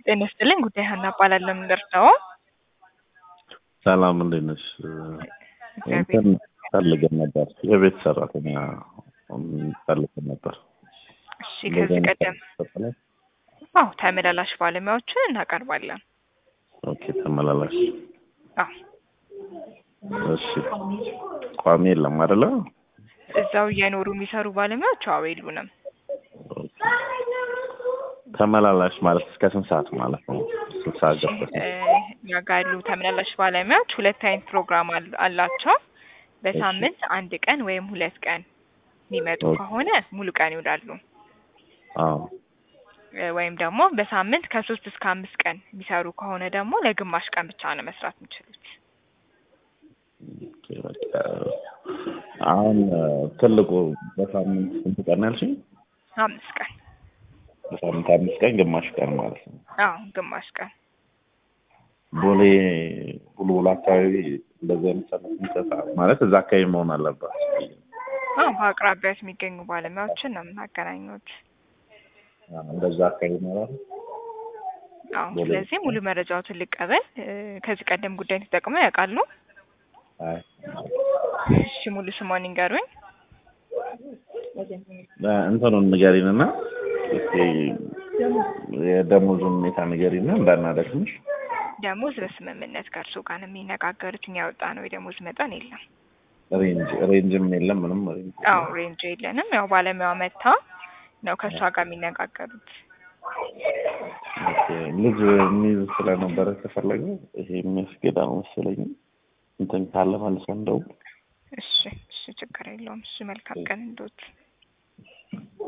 ጤና ይስጥልኝ ጉዳይ ሀና እባላለሁ። የምንደርሰው ሰላም እንዴት ነሽ? እግዚአብሔር እንትን ፈልገን ነበር የቤት ሰራተኛ ፈልገን ነበር። እሺ ከዚህ ቀደም አዎ ተመላላሽ ባለሙያዎችን እናቀርባለን። ኦኬ ተመላላሽ አዎ እሺ ቋሚ የለም አይደለ? እዛው እየኖሩ የሚሰሩ ባለሙያዎች አዎ የሉንም። ኦኬ። ተመላላሽ ማለት እስከ ስንት ሰዓት ማለት ነው? ስንት ሰዓት ገብተሽ እ እኛ ጋር ያሉ ተመላላሽ ባለሙያዎች ሁለት አይነት ፕሮግራም አል- አላቸው። በሳምንት አንድ ቀን ወይም ሁለት ቀን የሚመጡ ኦኬ። ከሆነ ሙሉ ቀን ይውላሉ። አዎ እ ወይም ደግሞ በሳምንት ከሶስት እስከ አምስት ቀን የሚሰሩ ከሆነ ደግሞ ለግማሽ ቀን ብቻ ነው መስራት የሚችሉት። ኦኬ፣ በቃ አሁን እ ትልቁ በሳምንት ስንት ቀን ያልሽኝ? አምስት ቀን በሳምንት አምስት ቀን ግማሽ ቀን ማለት ነው። አዎ ግማሽ ቀን ቦሌ ቡልቡል አካባቢ እንደዚህ አይነት ሰነት የሚሰጣ ማለት እዛ አካባቢ መሆን አለባት። አዎ በአቅራቢያት የሚገኙ ባለሙያዎችን ነው የምናገናኙት። አዎ፣ እንደዛ አካባቢ ይኖራል። አዎ ቦሌ። ስለዚህ ሙሉ መረጃዎትን ልቀበል። እ ከዚህ ቀደም ጉዳይ ተጠቅመው ያውቃሉ? አይ እሺ ሙሉ ስሟን ይንገሩኝ። እ እንትኑን ንገሪንና እስኪ የደሞዙን ሁኔታ ንገሪና እንዳናደክምሽ። ደሞዝ በስምምነት ከእርሱ ጋር ነው የሚነጋገሩት። እኛ ያወጣ ነው የደሞዝ መጠን የለም። ሬንጅ ሬንጅም የለም ምንም ሬንጅ አዎ ሬንጅ የለንም። ያው ባለሙያዋ መታ ነው ከእሷ ጋር የሚነጋገሩት። ኦኬ። ልጅ የሚይዝ ስለነበረ ከፈለገ ይሄ የሚያስገዳ ነው መሰለኝ። እንትን ካለ መልሰን እንደው እሺ እሺ ችግር የለውም። እሺ መልካም ቀን እንዶት